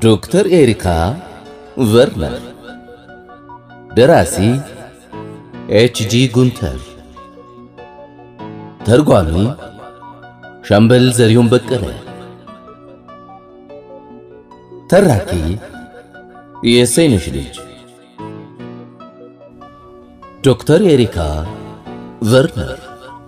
ዶክተር ኤሪካ ቨርነር፣ ደራሲ ኤችጂ ጉንተር፣ ተርጓሚ ሻምበል ዘሪሁን በቀለ፣ ተራኪ የሰይነሽ ልጅ ዶክተር ኤሪካ ቨርነር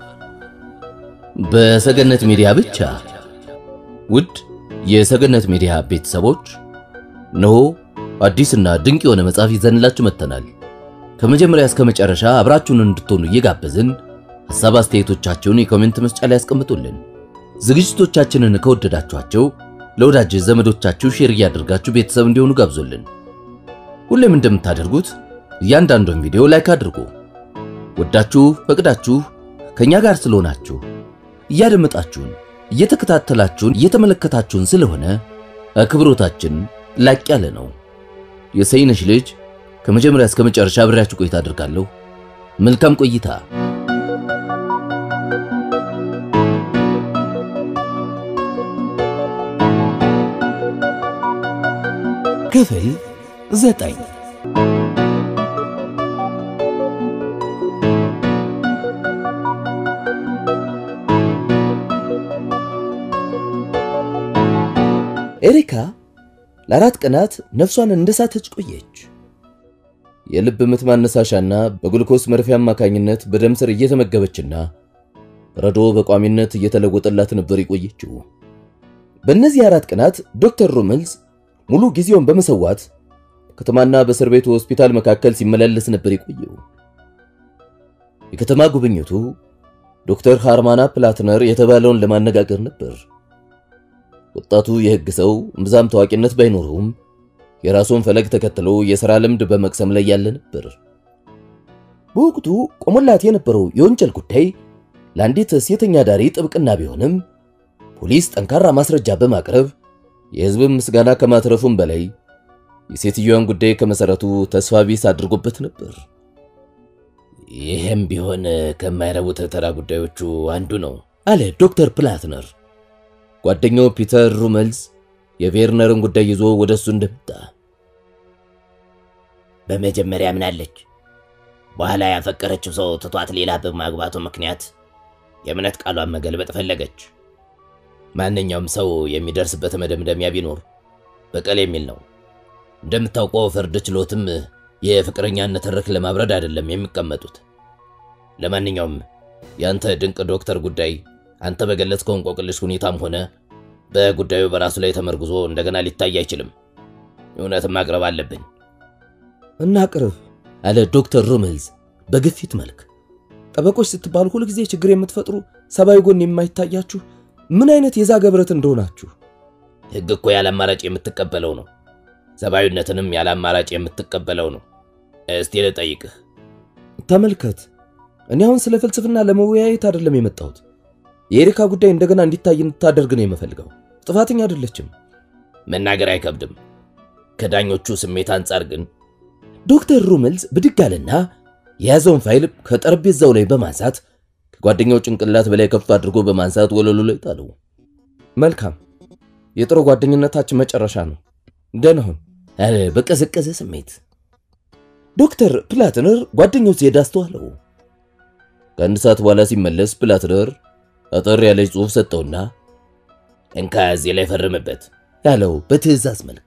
በሰገነት ሚዲያ ብቻ። ውድ የሰገነት ሚዲያ ቤተሰቦች እነሆ አዲስና ድንቅ የሆነ መጽሐፍ ይዘንላችሁ መጥተናል። ከመጀመሪያ እስከ መጨረሻ አብራችሁን እንድትሆኑ እየጋበዝን ሐሳብ አስተያየቶቻችሁን የኮሜንት መስጫ ላይ ያስቀምጡልን። ዝግጅቶቻችንን ከወደዳችኋቸው ለወዳጅ ዘመዶቻችሁ ሼር እያደርጋችሁ ቤተሰብ እንዲሆኑ ጋብዙልን። ሁሌም እንደምታደርጉት እያንዳንዱን ቪዲዮ ላይክ አድርጉ። ወዳችሁ ፈቅዳችሁ ከኛ ጋር ስለሆናችሁ እያደመጣችሁን እየተከታተላችሁን እየተመለከታችሁን ስለሆነ አክብሮታችን ላቅ ያለ ነው። የሰይነሽ ልጅ ከመጀመሪያ እስከ መጨረሻ አብሬያችሁ ቆይታ አድርጋለሁ። መልካም ቆይታ። ክፍል ዘጠኝ ኤሪካ ለአራት ቀናት ነፍሷን እንደሳተች ቆየች። የልብ ምት ማነሳሻና በግሉኮስ መርፌ አማካኝነት በደም ስር እየተመገበችና ረዶ በቋሚነት እየተለወጠላት ነበር የቆየችው። በእነዚህ አራት ቀናት ዶክተር ሩምልስ ሙሉ ጊዜውን በመሰዋት ከተማና በእስር ቤቱ ሆስፒታል መካከል ሲመላለስ ነበር የቆየው። የከተማ ጉብኝቱ ዶክተር ሃርማና ፕላትነር የተባለውን ለማነጋገር ነበር። ወጣቱ የሕግ ሰው እምብዛም ታዋቂነት ባይኖረውም የራሱን ፈለግ ተከትሎ የሥራ ልምድ በመቅሰም ላይ ያለ ነበር። በወቅቱ ቆሞላት የነበረው የወንጀል ጉዳይ ለአንዲት ሴተኛ ዳሪ ጥብቅና ቢሆንም ፖሊስ ጠንካራ ማስረጃ በማቅረብ የሕዝብን ምስጋና ከማትረፉም በላይ የሴትዮዋን ጉዳይ ከመሠረቱ ተስፋ ቢስ አድርጎበት ነበር። ይህም ቢሆን ከማይረቡት ተራ ጉዳዮቹ አንዱ ነው አለ ዶክተር ፕላትነር። ጓደኛው ፒተር ሩመልስ የቬርነርን ጉዳይ ይዞ ወደ እሱ እንደመጣ በመጀመሪያ ምናለች፣ በኋላ ያፈቀረችው ሰው ትቷት ሌላ በማግባቱ ምክንያት የእምነት ቃሏን መገልበጥ ፈለገች። ማንኛውም ሰው የሚደርስበት መደምደሚያ ቢኖር በቀል የሚል ነው። እንደምታውቀው ፍርድ ችሎትም የፍቅረኛነት ትርክ ለማብረድ አይደለም የሚቀመጡት። ለማንኛውም ያንተ ድንቅ ዶክተር ጉዳይ አንተ በገለጽከው እንቆቅልሽ ሁኔታም ሆነ በጉዳዩ በራሱ ላይ ተመርጉዞ እንደገና ሊታይ አይችልም። እውነትም ማቅረብ አለብን። እናቅርብ አለ ዶክተር ሩመልዝ በግፊት መልክ። ጠበቆች ስትባሉ ሁልጊዜ ችግር የምትፈጥሩ ሰብአዊ ጎን የማይታያችሁ ምን አይነት የዛገ ብረት እንደሆናችሁ። ሕግ እኮ ያለ አማራጭ የምትቀበለው ነው። ሰብአዊነትንም ያለ አማራጭ የምትቀበለው ነው። እስቲ ልጠይቅህ፣ ተመልከት፣ እኔ አሁን ስለ ፍልስፍና ለመወያየት አይደለም የመጣሁት የኤሪካ ጉዳይ እንደገና እንዲታይ እንድታደርግ ነው የምፈልገው። ጥፋተኛ አይደለችም። መናገር አይከብድም። ከዳኞቹ ስሜት አንጻር ግን ዶክተር ሩመልስ ብድግ አለና የያዘውን ፋይል ከጠረጴዛው ላይ በማንሳት ከጓደኛው ጭንቅላት በላይ ከፍ አድርጎ በማንሳት ወለሉ ላይ ጣለው። መልካም፣ የጥሩ ጓደኝነታችን መጨረሻ ነው። ደህና ሁን አለ በቀዘቀዘ ስሜት። ዶክተር ፕላትነር ጓደኛው ሲሄድ አስተዋለው። ከአንድ ሰዓት በኋላ ሲመለስ ፕላትነር አጠር ያለች ጽሑፍ ሰጠውና እንካ እዚህ ላይ ፈርምበት ያለው በትዕዛዝ መልክ።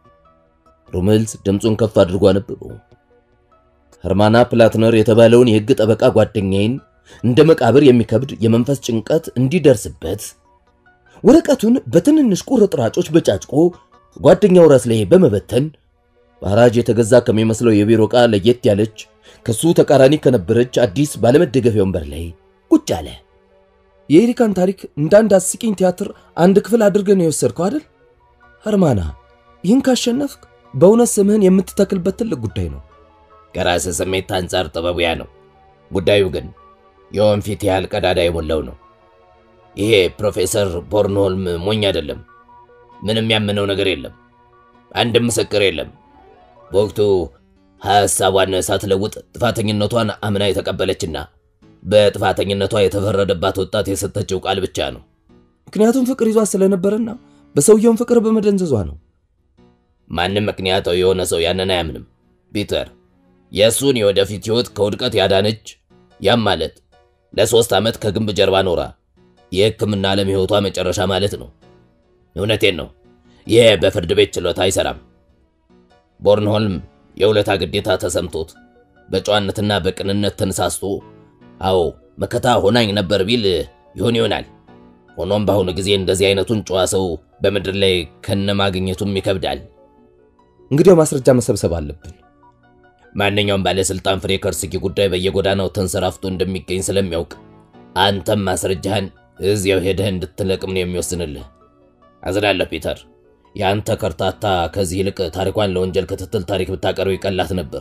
ሩመልስ ድምፁን ከፍ አድርጎ አነበበው። ኸርማና ፕላትነር የተባለውን የሕግ ጠበቃ ጓደኛዬን እንደ መቃብር የሚከብድ የመንፈስ ጭንቀት እንዲደርስበት ወረቀቱን በትንንሽ ቁርጥራጮች በጫጭቆ ጓደኛው ራስ ላይ በመበተን በሐራጅ የተገዛ ከሚመስለው የቢሮ ዕቃ ለየት ያለች ከሱ ተቃራኒ ከነበረች አዲስ ባለመደገፊያ ወንበር ላይ ቁጭ አለ። የኤሪካን ታሪክ እንደ አንድ አስቂኝ ቲያትር አንድ ክፍል አድርገን ነው የወሰድከው አይደል? ኸርማና፣ ይህን ካሸነፍክ በእውነት ስምህን የምትተክልበት ትልቅ ጉዳይ ነው። ከራስህ ስሜት አንጻር ጥበቡ ያ ነው። ጉዳዩ ግን የወንፊት ያህል ቀዳዳ የሞላው ነው። ይሄ ፕሮፌሰር ቦርንሆልም ሞኝ አይደለም። ምንም ያመነው ነገር የለም። አንድም ምስክር የለም። በወቅቱ ሐሳቧን ሳትለውጥ ጥፋተኝነቷን አምና የተቀበለችና በጥፋተኝነቷ የተፈረደባት ወጣት የሰጠችው ቃል ብቻ ነው። ምክንያቱም ፍቅር ይዟት ስለነበረና በሰውየውም ፍቅር በመደንዘዟ ነው። ማንም ምክንያታዊ የሆነ ሰው ያንን አያምንም። ፒተር የእሱን የወደፊት ሕይወት ከውድቀት ያዳነች ያም ማለት ለሦስት ዓመት ከግንብ ጀርባ ኖራ የሕክምና ዓለም ሕይወቷ መጨረሻ ማለት ነው። እውነቴን ነው። ይህ በፍርድ ቤት ችሎታ አይሰራም። ቦርንሆልም የውለታ ግዴታ ተሰምቶት በጨዋነትና በቅንነት ተነሳስቶ አዎ መከታ ሆናኝ ነበር ቢል ይሆን ይሆናል። ሆኖም በአሁኑ ጊዜ እንደዚህ አይነቱን ጨዋ ሰው በምድር ላይ ከነማግኘቱም ይከብዳል። እንግዲያው ማስረጃ መሰብሰብ አለብን። ማንኛውም ባለስልጣን ፍሬ ከርስኪ ጉዳይ በየጎዳናው ተንሰራፍቶ እንደሚገኝ ስለሚያውቅ አንተም ማስረጃህን እዚያው ሄደህ እንድትለቅም ነው የሚወስንልህ። አዝናለሁ ፒተር። የአንተ ከርታታ ከዚህ ይልቅ ታሪኳን ለወንጀል ክትትል ታሪክ ብታቀርብ ይቀላት ነበር።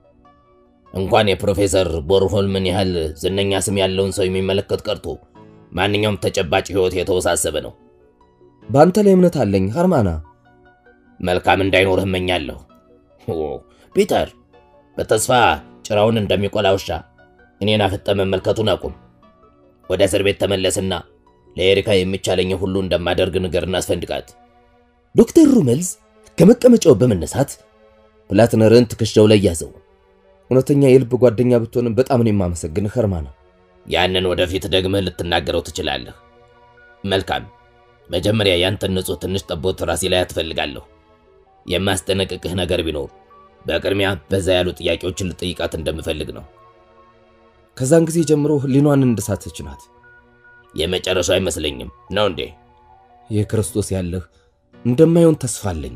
እንኳን የፕሮፌሰር ቦርሆልምን ያህል ዝነኛ ስም ያለውን ሰው የሚመለከት ቀርቶ ማንኛውም ተጨባጭ ሕይወት የተወሳሰበ ነው። በአንተ ላይ እምነት አለኝ ሃርማና። መልካም እንዳይኖርህ እመኛለሁ። ኦ ፒተር፣ በተስፋ ጭራውን እንደሚቆላ ውሻ እኔን አፍጠ መመልከቱን አቁም። ወደ እስር ቤት ተመለስና ለኤሪካ የሚቻለኝ ሁሉ እንደማደርግ ንገር እናስፈንድቃት። ዶክተር ሩመልዝ ከመቀመጫው በመነሳት ፕላትነርን ትከሻው ላይ ያዘው። እውነተኛ የልብ ጓደኛ ብትሆንም በጣም ነው የማመሰግንህ ሃርማና። ያንን ወደፊት ደግመህ ልትናገረው ትችላለህ። መልካም። መጀመሪያ ያንተን ንጹሕ ትንሽ ጠቦት ራሴ ላይ አትፈልጋለሁ። የማስጠነቅቅህ ነገር ቢኖር በቅድሚያ በዛ ያሉ ጥያቄዎችን ልጠይቃት እንደምፈልግ ነው። ከዛን ጊዜ ጀምሮ ህሊኗን እንደሳተች ናት። የመጨረሻው አይመስለኝም ነው እንዴ? የክርስቶስ ያለህ እንደማይሆን ተስፋ አለኝ።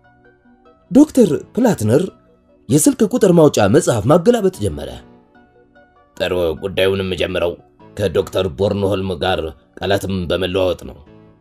ዶክተር ፕላትነር የስልክ ቁጥር ማውጫ መጽሐፍ ማገላበጥ ጀመረ። ጥሩ። ጉዳዩንም ጀምረው ከዶክተር ቦርንሆልም ጋር ቃላትም በመለዋወጥ ነው።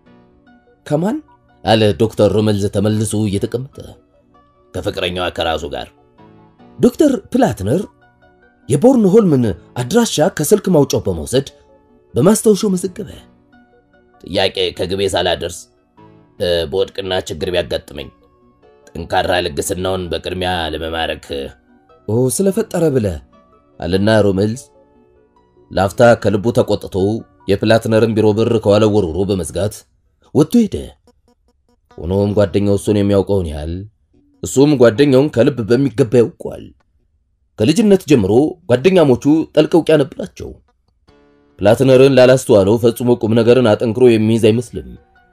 ከማን አለ ዶክተር ሩመልዝ ተመልሶ እየተቀመጠ ከፍቅረኛዋ ከራሱ ጋር። ዶክተር ፕላትነር የቦርንሆልምን አድራሻ ከስልክ ማውጫው በመውሰድ በማስታወሻው መዘገበ። ጥያቄ ከግቤ ሳላደርስ በወድቅና ችግር ቢያጋጥመኝ ጠንካራ ልግስናውን በቅድሚያ ለመማረክ ኦ ስለፈጠረ ብለ አለና ሩመልዝ ላፍታ ከልቡ ተቆጥቶ የፕላትነርን ቢሮ በር ከኋላው ወርውሮ በመዝጋት ወጥቶ ሄደ። ሆኖም ጓደኛው እሱን የሚያውቀውን ያህል እሱም ጓደኛውን ከልብ በሚገባ ያውቋል። ከልጅነት ጀምሮ ጓደኛሞቹ ጠልቅ እውቂያ ነበራቸው። ፕላትነርን ላላስተዋለው ፈጽሞ ቁም ነገርን አጠንክሮ የሚይዝ አይመስልም።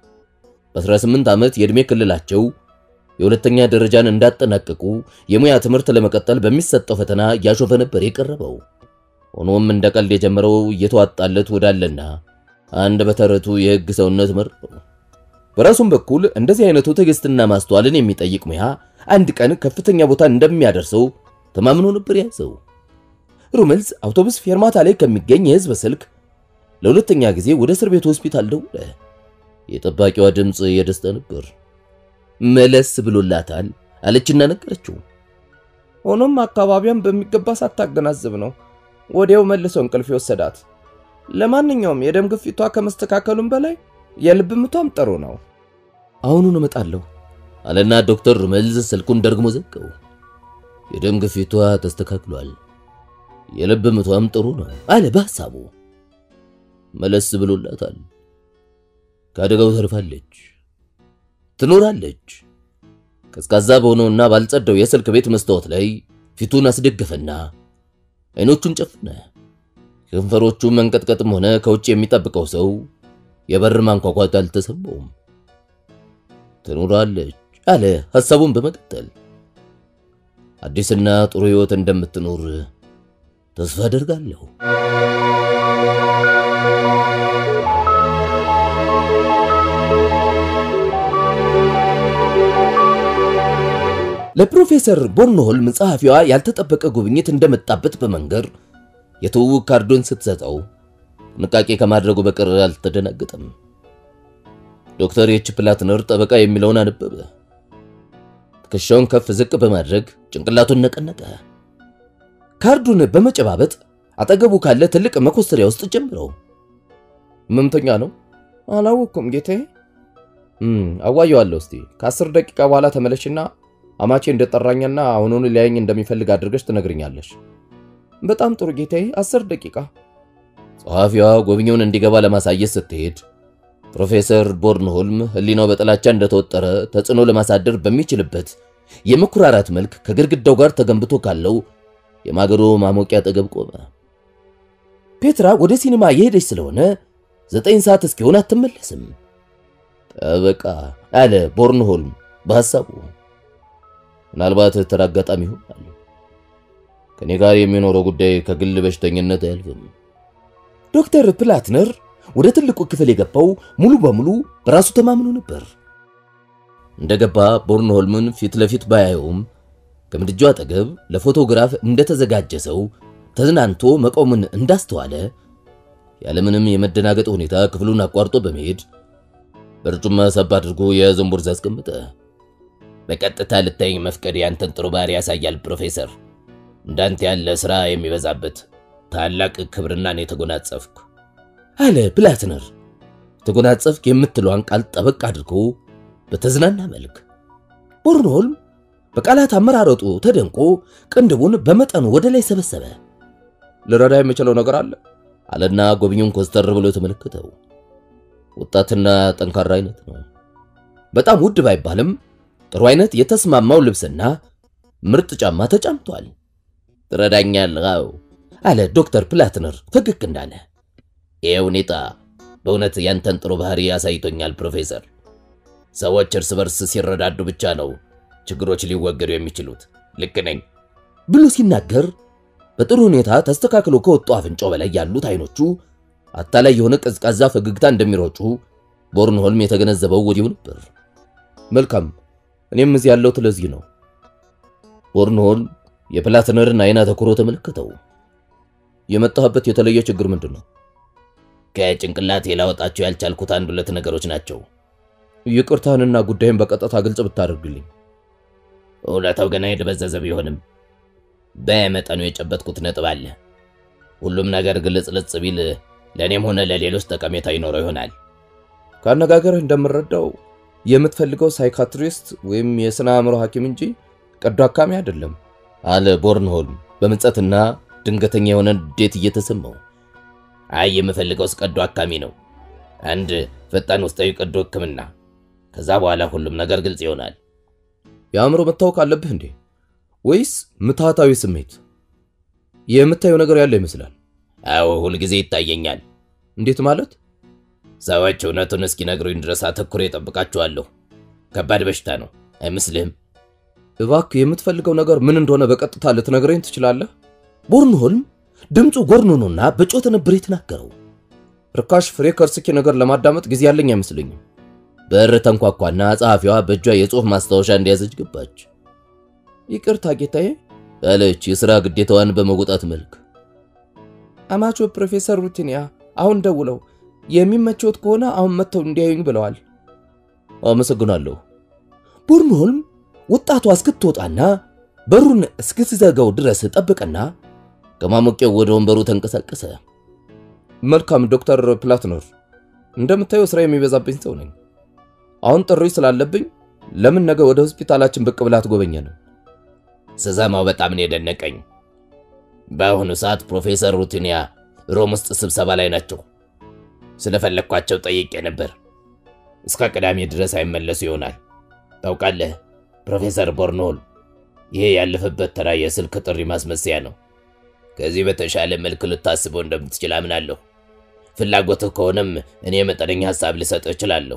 በ18 ዓመት የዕድሜ ክልላቸው የሁለተኛ ደረጃን እንዳጠናቀቁ የሙያ ትምህርት ለመቀጠል በሚሰጠው ፈተና እያሾፈ ነበር የቀረበው። ሆኖም እንደ ቀልድ የጀመረው እየተዋጣለት ወዳለና አንድ በተረቱ የሕግ ሰውነት መር በራሱም በኩል እንደዚህ አይነቱ ትዕግስትና ማስተዋልን የሚጠይቅ ሙያ አንድ ቀን ከፍተኛ ቦታ እንደሚያደርሰው ተማምኖ ነበር ያዘው። ሩመልዝ አውቶቡስ ፌርማታ ላይ ከሚገኝ የህዝብ ስልክ ለሁለተኛ ጊዜ ወደ እስር ቤት ሆስፒታል ደውለ። የጠባቂዋ ድምፅ የደስታ ነበር። መለስ ብሎላታል አለችና ነገረችው። ሆኖም አካባቢያን በሚገባ ሳታገናዝብ ነው ወዲያው መልሶ እንቅልፍ የወሰዳት። ለማንኛውም የደም ግፊቷ ከመስተካከሉም በላይ የልብ ምቷም ጥሩ ነው። አሁኑን እመጣለሁ አለና ዶክተር ሩመልዝ ስልኩን ደግሞ ዘጋው። የደም ግፊቷ ተስተካክሏል፣ የልብ ምቷም ጥሩ ነው አለ በሐሳቡ። መለስ ብሎላታል። ከአደጋው ተርፋለች፣ ትኖራለች። ቀዝቃዛ በሆነውና ባልጸዳው የስልክ ቤት መስታወት ላይ ፊቱን አስደገፈና አይኖቹን ጨፍነ። ከንፈሮቹ መንቀጥቀጥም ሆነ ከውጭ የሚጠብቀው ሰው የበር ማንኳኳት አልተሰማውም። ትኖራለች አለ ሐሳቡን በመቀጠል አዲስና ጥሩ ሕይወት እንደምትኖር ተስፋ አደርጋለሁ። ለፕሮፌሰር ቦርንሆልም ጸሐፊዋ ያልተጠበቀ ጉብኝት እንደመጣበት በመንገር የትውውቅ ካርዶን ስትሰጠው ጥንቃቄ ከማድረጉ በቀር አልተደናገጠም። ዶክተር ኤች ፕላትነር ጠበቃ የሚለውን አነበበ። ትከሻውን ከፍ ዝቅ በማድረግ ጭንቅላቱን ነቀነቀ። ካርዱን በመጨባበጥ አጠገቡ ካለ ትልቅ መኮስተሪያ ውስጥ ጀምረው። ህመምተኛ ነው? አላወቅኩም ጌታዬ። አዋየዋለሁ። እስቲ ከአስር ደቂቃ በኋላ ተመለሽና አማቼ እንደጠራኛና አሁኑን ሊያየኝ እንደሚፈልግ አድርገሽ ትነግርኛለሽ። በጣም ጥሩ ጌታዬ፣ አስር ደቂቃ። ጸሐፊዋ ጎብኚውን እንዲገባ ለማሳየት ስትሄድ ፕሮፌሰር ቦርንሆልም ሕሊናው በጥላቻ እንደተወጠረ ተጽዕኖ ለማሳደር በሚችልበት የመኩራራት መልክ ከግድግዳው ጋር ተገንብቶ ካለው የማገዶ ማሞቂያ አጠገብ ቆመ። ፔትራ ወደ ሲኒማ የሄደች ስለሆነ ዘጠኝ ሰዓት እስኪሆን አትመለስም። ጠበቃ አለ ቦርንሆልም በሐሳቡ። ምናልባት ተራ አጋጣሚ ይሆናል። ከኔ ጋር የሚኖረው ጉዳይ ከግል በሽተኝነት አያልፍም። ዶክተር ፕላትነር ወደ ትልቁ ክፍል የገባው ሙሉ በሙሉ በራሱ ተማምኖ ነበር። እንደገባ ቦርንሆልምን ፊት ለፊት ባያየውም ከምድጃው አጠገብ ለፎቶግራፍ እንደተዘጋጀ ሰው ተዝናንቶ መቆምን እንዳስተዋለ ያለምንም የመደናገጥ ሁኔታ ክፍሉን አቋርጦ በመሄድ በርጩማ ሰብ አድርጎ የያዘውን ቦርሳ አስቀመጠ። በቀጥታ ልታይኝ መፍቀድ ያንተን ጥሩ ባህሪ ያሳያል ፕሮፌሰር። እንዳንተ ያለ ሥራ የሚበዛበት ታላቅ ክብርናን የተጎናጸፍኩ አለ ፕላትነር። ተጎናጸፍክ የምትለዋን ቃል ጠበቅ አድርጎ በተዝናና መልክ። ቦርንሆልም በቃላት አመራረጡ ተደንቆ ቅንድቡን በመጠኑ ወደ ላይ ሰበሰበ። ልረዳ የምችለው ነገር አለ አለና ጎብኙን ኮስተር ብሎ ተመለከተው። ወጣትና ጠንካራ አይነት ነው። በጣም ውድ ባይባልም ጥሩ አይነት የተስማማው ልብስና ምርጥ ጫማ ተጫምቷል። ትረዳኛለህ? አዎ አለ ዶክተር ፕላትነር ፈገግ እንዳለ። ይህ ሁኔታ በእውነት ያንተን ጥሩ ባህሪ ያሳይቶኛል ፕሮፌሰር። ሰዎች እርስ በርስ ሲረዳዱ ብቻ ነው ችግሮች ሊወገዱ የሚችሉት። ልክ ነኝ ብሎ ሲናገር በጥሩ ሁኔታ ተስተካክሎ ከወጡ አፍንጫው በላይ ያሉት አይኖቹ አታላይ የሆነ ቀዝቃዛ ፈገግታ እንደሚሮጩ ቦርንሆልም የተገነዘበው ወዲሁ ነበር። መልካም፣ እኔም እዚህ ያለሁት ለዚህ ነው። ቦርንሆልም የፕላትነርን አይን አተኩሮ ተመለከተው። የመጣህበት የተለየ ችግር ምንድን ነው? ከጭንቅላቴ ላወጣቸው ያልቻልኩት አንድ ሁለት ነገሮች ናቸው። ይቅርታህንና ጉዳይን በቀጥታ ግልጽ ብታደርግልኝ። እውነታው ገና የደበዘዘ ቢሆንም በመጠኑ የጨበጥኩት ነጥብ አለ። ሁሉም ነገር ግልጽልጽ ቢል ለእኔም ሆነ ለሌሎች ጠቀሜታ ይኖረው ይሆናል። ከአነጋገርህ እንደምረዳው የምትፈልገው ሳይካትሪስት ወይም የሥነ አእምሮ ሐኪም እንጂ ቀዶ አካሚ አይደለም አለ ቦርንሆልም በምጸትና ድንገተኛ የሆነ ንዴት እየተሰማው። አይ የምፈልገው ቀዶ አካሚ ነው። አንድ ፈጣን ውስጣዊ ቀዶ ሕክምና። ከዛ በኋላ ሁሉም ነገር ግልጽ ይሆናል። የአእምሮ መታወክ አለብህ እንዴ? ወይስ ምትሃታዊ ስሜት? የምታየው ነገር ያለ ይመስላል። አዎ ሁልጊዜ ይታየኛል። እንዴት ማለት? ሰዎች እውነቱን እስኪነግሩኝ ድረስ አተኩሬ እጠብቃቸዋለሁ። ከባድ በሽታ ነው አይመስልህም? እባክህ የምትፈልገው ነገር ምን እንደሆነ በቀጥታ ልትነግረኝ ትችላለህ? ቦርንሆልም ድምፁ ጎርኖኖና በጮተ ነበር የተናገረው። ርካሽ ፍሬ ከርስኪ ነገር ለማዳመጥ ጊዜ ያለኝ አይመስለኝም። በር ተንኳኳና ጸሐፊዋ በእጇ የጽሑፍ ማስታወሻ እንደያዘች ገባች። ይቅርታ ጌታዬ አለች የሥራ ግዴታዋን በመወጣት መልክ። አማቾ ፕሮፌሰር ሩቲኒያ አሁን ደውለው የሚመቸውት ከሆነ አሁን መጥተው እንዲያዩኝ ብለዋል። አመሰግናለሁ። ቦርንሆልም ወጣቷ እስክትወጣና በሩን እስክትዘጋው ድረስ ጠበቀና ከማሞቂያው ወደ ወንበሩ ተንቀሳቀሰ። መልካም ዶክተር ፕላትነር፣ እንደምታየው ስራ የሚበዛብኝ ሰው ነኝ። አሁን ጥሪ ስላለብኝ ለምን ነገ ወደ ሆስፒታላችን ብቅ ብላ አትጎበኘንም? ስሰማው በጣም ነው የደነቀኝ። በአሁኑ ሰዓት ፕሮፌሰር ሩቲኒያ ሮም ውስጥ ስብሰባ ላይ ናቸው። ስለፈለግኳቸው ጠይቄ ነበር። እስከ ቅዳሜ ድረስ አይመለሱ ይሆናል። ታውቃለህ ፕሮፌሰር ቦርንሆል፣ ይሄ ያለፈበት ተራ የስልክ ጥሪ ማስመሰያ ነው። ከዚህ በተሻለ መልክ ልታስበው እንደምትችል አምናለሁ። ፍላጎትህ ከሆነም እኔ መጠነኛ ሐሳብ ልሰጥህ እችላለሁ።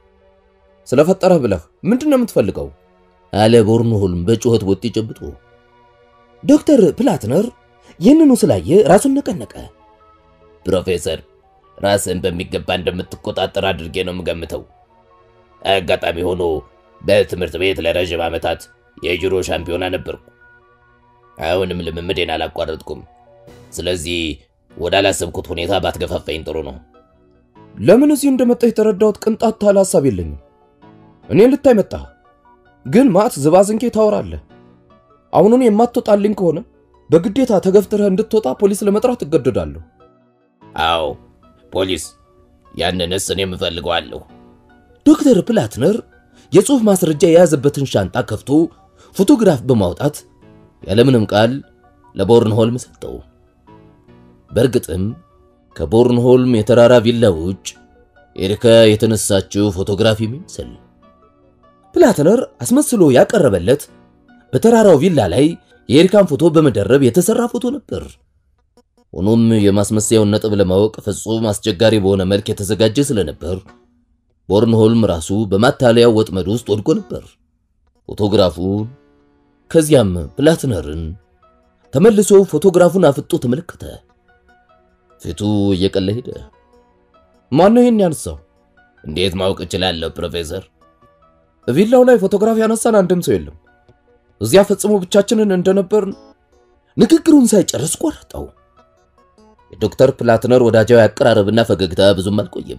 ስለፈጠረህ ብለህ ምንድን ነው የምትፈልገው? አለ ቦርንሆልም በጩኸት ወጥ ጨብጦ። ዶክተር ፕላትነር ይህንኑ ስላየ ራሱን ነቀነቀ። ፕሮፌሰር ራስን በሚገባ እንደምትቆጣጠር አድርጌ ነው የምገምተው። አጋጣሚ ሆኖ በትምህርት ቤት ለረዥም ዓመታት የጁዶ ሻምፒዮና ነበርኩ። አሁንም ልምምዴን አላቋረጥኩም። ስለዚህ ወደ አላሰብኩት ሁኔታ ባትገፋፋኝ ጥሩ ነው። ለምን እዚህ እንደመጣህ የተረዳሁት ቅንጣት ታህል ሐሳብ የለኝም። እኔን ልታይ መጣህ፣ ግን ማት ዝባዝንኬ ታወራለህ። አሁኑን የማትወጣልኝ ከሆነ በግዴታ ተገፍትረህ እንድትወጣ ፖሊስ ለመጥራት እገደዳለሁ። አዎ ፖሊስ፣ ያንንስ እኔም እፈልገዋለሁ። ዶክተር ፕላትነር የጽሑፍ ማስረጃ የያዘበትን ሻንጣ ከፍቶ ፎቶግራፍ በማውጣት ያለምንም ቃል ለቦርንሆልም ሰጠው። በእርግጥም ከቦርንሆልም የተራራ ቪላ ውጭ ኤሪካ የተነሳችው ፎቶግራፍ የሚመስል ፕላትነር አስመስሎ ያቀረበለት በተራራው ቪላ ላይ የኤሪካን ፎቶ በመደረብ የተሰራ ፎቶ ነበር። ሆኖም የማስመሰያውን ነጥብ ለማወቅ ፍጹም አስቸጋሪ በሆነ መልክ የተዘጋጀ ስለነበር ቦርንሆልም ራሱ በማታለያው ወጥመድ ውስጥ ወድቆ ነበር። ፎቶግራፉን ከዚያም ፕላትነርን ተመልሶ ፎቶግራፉን አፍጦ ተመለከተ። ፊቱ እየቀለ ሄደ። ማነው ይሄን ያነሳው? እንዴት ማወቅ እችላለሁ ፕሮፌሰር? ቪላው ላይ ፎቶግራፍ ያነሳን አንድም ሰው የለም። እዚያ ፈጽሞ ብቻችንን እንደነበርን ንግግሩን ሳይጨርስ ቆረጠው። የዶክተር ፕላትነር ወዳጃዊ አቀራረብና ፈገግታ ብዙም አልቆየም።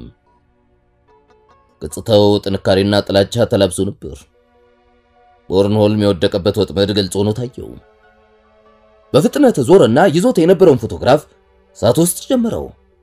ገጽታው ጥንካሬና ጥላቻ ተላብሶ ነበር። ቦርንሆልም የወደቀበት ወጥመድ ግልጽ ሆኖ ታየው። በፍጥነት ዞረና ይዞት የነበረውን ፎቶግራፍ እሳት ውስጥ ጨመረው።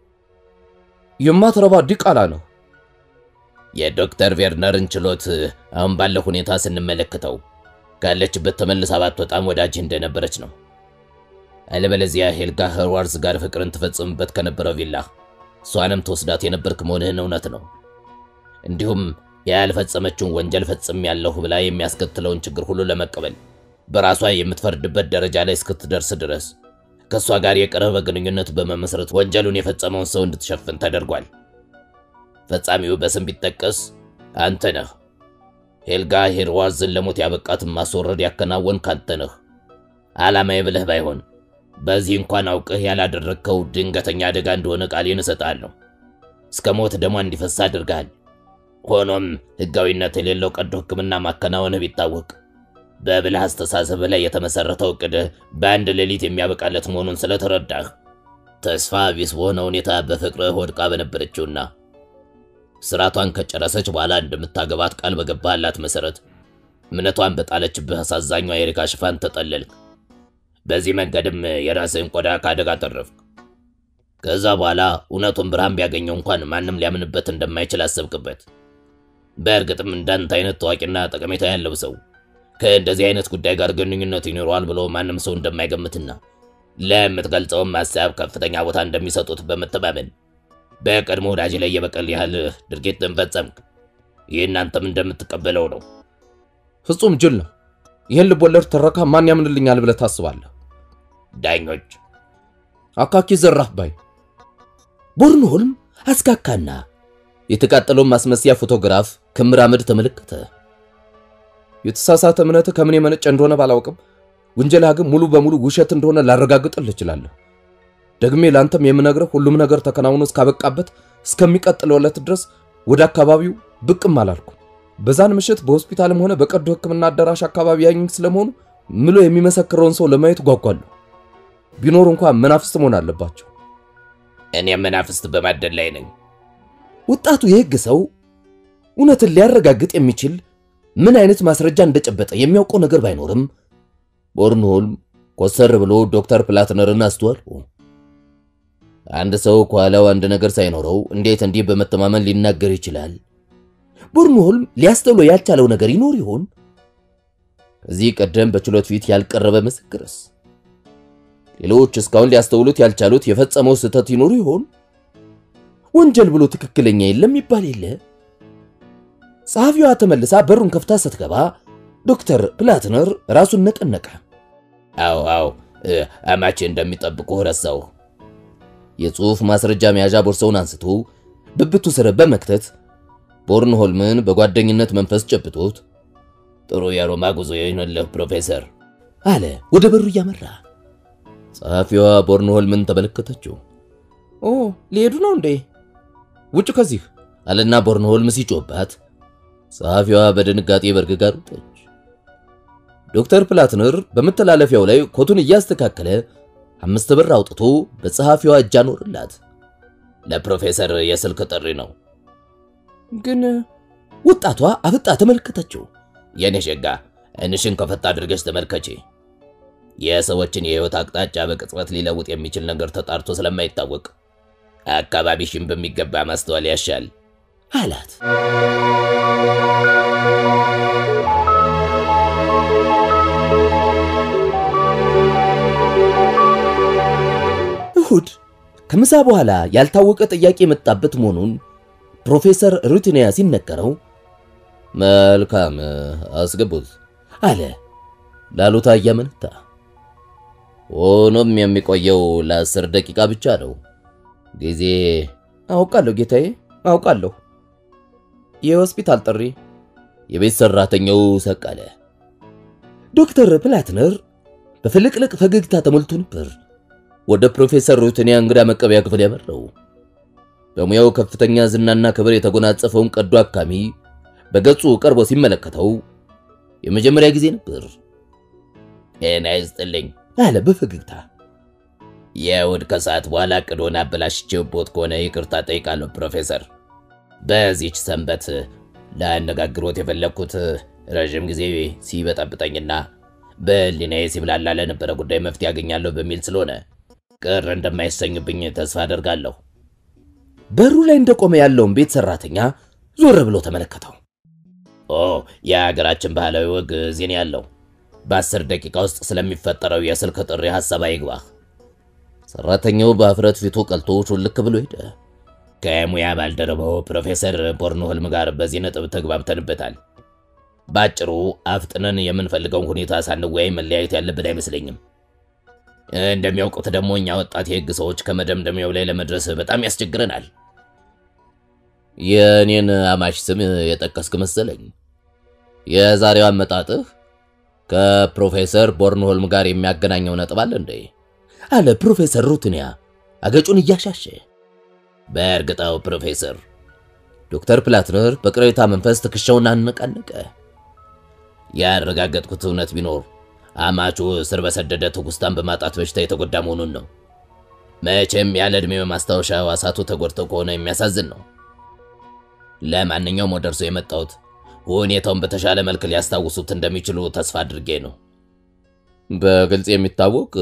የማትረባ ዲቃላ ነው። የዶክተር ቬርነርን ችሎት አሁን ባለው ሁኔታ ስንመለከተው ካለችበት ተመልሳ ባትወጣም ወዳጅ እንደነበረች ነው። አለበለዚያ ሄልጋ ኸርዋርዝ ጋር ፍቅርን ትፈጽምበት ከነበረው ቪላ እሷንም ተወስዳት የነበርክ መሆንህን እውነት ነው። እንዲሁም ያልፈጸመችውን ወንጀል ፈጽም ያለሁ ብላ የሚያስከትለውን ችግር ሁሉ ለመቀበል በራሷ የምትፈርድበት ደረጃ ላይ እስክትደርስ ድረስ ከእሷ ጋር የቀረበ ግንኙነት በመመስረት ወንጀሉን የፈጸመውን ሰው እንድትሸፍን ተደርጓል። ፈጻሚው በስም ቢጠቀስ አንተ ነህ። ሄልጋ ሄርዋዝን ለሞት ያበቃትን ማስወረድ ያከናወንክ አንተ ነህ። ዓላማዬ ብለህ ባይሆን በዚህ እንኳን አውቅህ ያላደረግከው ድንገተኛ አደጋ እንደሆነ ቃሌን እሰጥሃለሁ። እስከ ሞት ደሟ እንዲፈሳ አድርገሃል። ሆኖም ሕጋዊነት የሌለው ቀዶ ሕክምና ማከናወንህ ቢታወቅ በብልህ አስተሳሰብህ ላይ የተመሠረተው ዕቅድህ በአንድ ሌሊት የሚያበቃለት መሆኑን ስለተረዳህ ተስፋ ቢስ በሆነ ሁኔታ በፍቅርህ ወድቃ በነበረችውና ስራቷን ከጨረሰች በኋላ እንደምታገባት ቃል በገባላት መሰረት እምነቷን በጣለችብህ አሳዛኟ የኤሪካ ሽፋን ተጠለልክ። በዚህ መንገድም የራስህን ቆዳ ከአደጋ ተረፍክ። ከዛ በኋላ እውነቱን ብርሃን ቢያገኘው እንኳን ማንም ሊያምንበት እንደማይችል አሰብክበት። በእርግጥም እንዳንተ አይነት ታዋቂና ጠቀሜታ ያለው ሰው ከእንደዚህ አይነት ጉዳይ ጋር ግንኙነት ይኖረዋል ብሎ ማንም ሰው እንደማይገምትና ለምትገልጸውም ሀሳብ ከፍተኛ ቦታ እንደሚሰጡት በመተማመን በቀድሞ ወዳጅ ላይ የበቀል ያህል ድርጊትን ፈጸምክ። ይህን አንተም እንደምትቀበለው ነው። ፍጹም ጅል ነው። ይህን ልቦለድ ትረካ ማን ያምንልኛል ብለህ ታስባለህ? ዳኞች አካኪ ዘራፍ ባይ ቦርንሆልም አስካካና የተቃጠለውን ማስመሰያ ፎቶግራፍ ክምር አመድ ተመለከተ። የተሳሳተ እምነት ከምን የመነጨ እንደሆነ ባላውቅም ውንጀላ ግን ሙሉ በሙሉ ውሸት እንደሆነ ላረጋግጥልህ እችላለሁ። ደግሜ ለአንተም የምነግርህ ሁሉም ነገር ተከናውኖ እስካበቃበት እስከሚቀጥለው ዕለት ድረስ ወደ አካባቢው ብቅም አላልኩም። በዛን ምሽት በሆስፒታልም ሆነ በቀዶ ሕክምና አዳራሽ አካባቢ ያኝ ስለመሆኑ ምሎ የሚመሰክረውን ሰው ለማየት ጓጓለሁ። ቢኖር እንኳን መናፍስት መሆን አለባቸው። እኔም መናፍስት በማደል ላይ ነኝ። ወጣቱ የሕግ ሰው እውነትን ሊያረጋግጥ የሚችል ምን አይነት ማስረጃ እንደጨበጠ የሚያውቀው ነገር ባይኖርም ቦርንሆልም ኮሰር ብሎ ዶክተር ፕላትነርን አስተዋለው። አንድ ሰው ከኋላው አንድ ነገር ሳይኖረው እንዴት እንዲህ በመተማመን ሊናገር ይችላል? ቦርንሆልም ሊያስተውለው ያልቻለው ነገር ይኖር ይሆን? ከዚህ ቀደም በችሎት ፊት ያልቀረበ ምስክርስ? ሌሎች እስካሁን ሊያስተውሉት ያልቻሉት የፈጸመው ስህተት ይኖር ይሆን? ወንጀል ብሎ ትክክለኛ የለም ይባል የለ? ጸሐፊዋ ተመልሳ በሩን ከፍታ ስትገባ ዶክተር ፕላትነር ራሱን ነቀነቀ። አዎ አዎ፣ አማቼ እንደሚጠብቁ ረሳው። የጽሑፍ ማስረጃ መያዣ ቦርሳውን አንስቶ ብብቱ ስር በመክተት ቦርንሆልምን በጓደኝነት መንፈስ ጨብጦት ጥሩ የሮማ ጉዞ ይሁንልህ ፕሮፌሰር አለ ወደ በሩ እያመራ። ጸሐፊዋ ቦርንሆልምን ተመለከተችው። ኦ ሊሄዱ ነው እንዴ? ውጭ ከዚህ አለና ቦርንሆልም ሲጮባት ጸሐፊዋ በድንጋጤ በርግጋ ሮጠች። ዶክተር ፕላትነር በመተላለፊያው ላይ ኮቱን እያስተካከለ አምስት ብር አውጥቶ በጸሐፊዋ እጅ አኖርላት። ለፕሮፌሰር የስልክ ጥሪ ነው። ግን ወጣቷ አፍጣ ተመለከተችው። የኔ ሸጋ እንሽን ከፈታ አድርገሽ ተመልከቼ። የሰዎችን የህይወት አቅጣጫ በቅጽበት ሊለውጥ የሚችል ነገር ተጣርቶ ስለማይታወቅ አካባቢሽን በሚገባ ማስተዋል ያሻል አላት። እሁድ ከምሳ በኋላ ያልታወቀ ጥያቄ የመጣበት መሆኑን ፕሮፌሰር ሩቲኒያ ሲነገረው መልካም አስገቡት አለ ላሉታ እያመነታ። ሆኖም የሚቆየው ለአስር ደቂቃ ብቻ ነው። ጊዜ አውቃለሁ ጌታዬ፣ አውቃለሁ። የሆስፒታል ጥሪ የቤት ሰራተኛው ሰቀለ። ዶክተር ፕላትነር በፍልቅልቅ ፈገግታ ተሞልቶ ነበር ወደ ፕሮፌሰር ሩትኒያ እንግዳ መቀበያ ክፍል ያመራው። በሙያው ከፍተኛ ዝናና ክብር የተጎናጸፈውን ቀዶ አካሚ በገጹ ቀርቦ ሲመለከተው የመጀመሪያ ጊዜ ነበር። ጤና ይስጥልኝ አለ በፈገግታ። የእሑድ ከሰዓት በኋላ እቅዶን አበላሽቼብዎት ከሆነ ይቅርታ ጠይቃለሁ ፕሮፌሰር። በዚች ሰንበት ላነጋግሮት የፈለግኩት ረዥም ጊዜ ሲበጠብጠኝና በሕሊናዬ ሲብላላ ለነበረ ጉዳይ መፍትሄ ያገኛለሁ በሚል ስለሆነ ቅር እንደማይሰኙብኝ ተስፋ አደርጋለሁ። በሩ ላይ እንደቆመ ያለውን ቤት ሰራተኛ ዞር ብሎ ተመለከተው። ኦ የሀገራችን ባህላዊ ወግ እዚህ ነው ያለው። በአስር ደቂቃ ውስጥ ስለሚፈጠረው የስልክ ጥሪ ሐሳብ አይግባህ። ሰራተኛው በአፍረት ፊቱ ቀልቶ ሹልክ ብሎ ሄደ። ከሙያ ባልደረባው ፕሮፌሰር ቦርንሆልም ጋር በዚህ ነጥብ ተግባብተንበታል። በአጭሩ አፍጥነን የምንፈልገውን ሁኔታ ሳንወያይ መለያየት ያለብን አይመስለኝም። እንደሚያውቁት ደግሞ እኛ ወጣት የሕግ ሰዎች ከመደምደሚያው ላይ ለመድረስ በጣም ያስቸግረናል። የእኔን አማች ስም የጠቀስክ መሰለኝ። የዛሬው አመጣጥህ ከፕሮፌሰር ቦርንሆልም ጋር የሚያገናኘው ነጥብ አለ እንዴ? አለ ፕሮፌሰር ሩትኒያ አገጩን እያሻሸ። በእርግጣው ፕሮፌሰር ዶክተር ፕላትነር በቅሬታ መንፈስ ትከሻውን አነቃነቀ። ያረጋገጥኩት እውነት ቢኖር አማቹ ስር በሰደደ ትውስታን በማጣት በሽታ የተጎዳ መሆኑን ነው። መቼም ያለ ዕድሜ በማስታወሻ ሕዋሳቱ ተጎድተው ከሆነ የሚያሳዝን ነው። ለማንኛውም ወደ እርሶ የመጣሁት ሁኔታውን በተሻለ መልክ ሊያስታውሱት እንደሚችሉ ተስፋ አድርጌ ነው። በግልጽ የሚታወቅ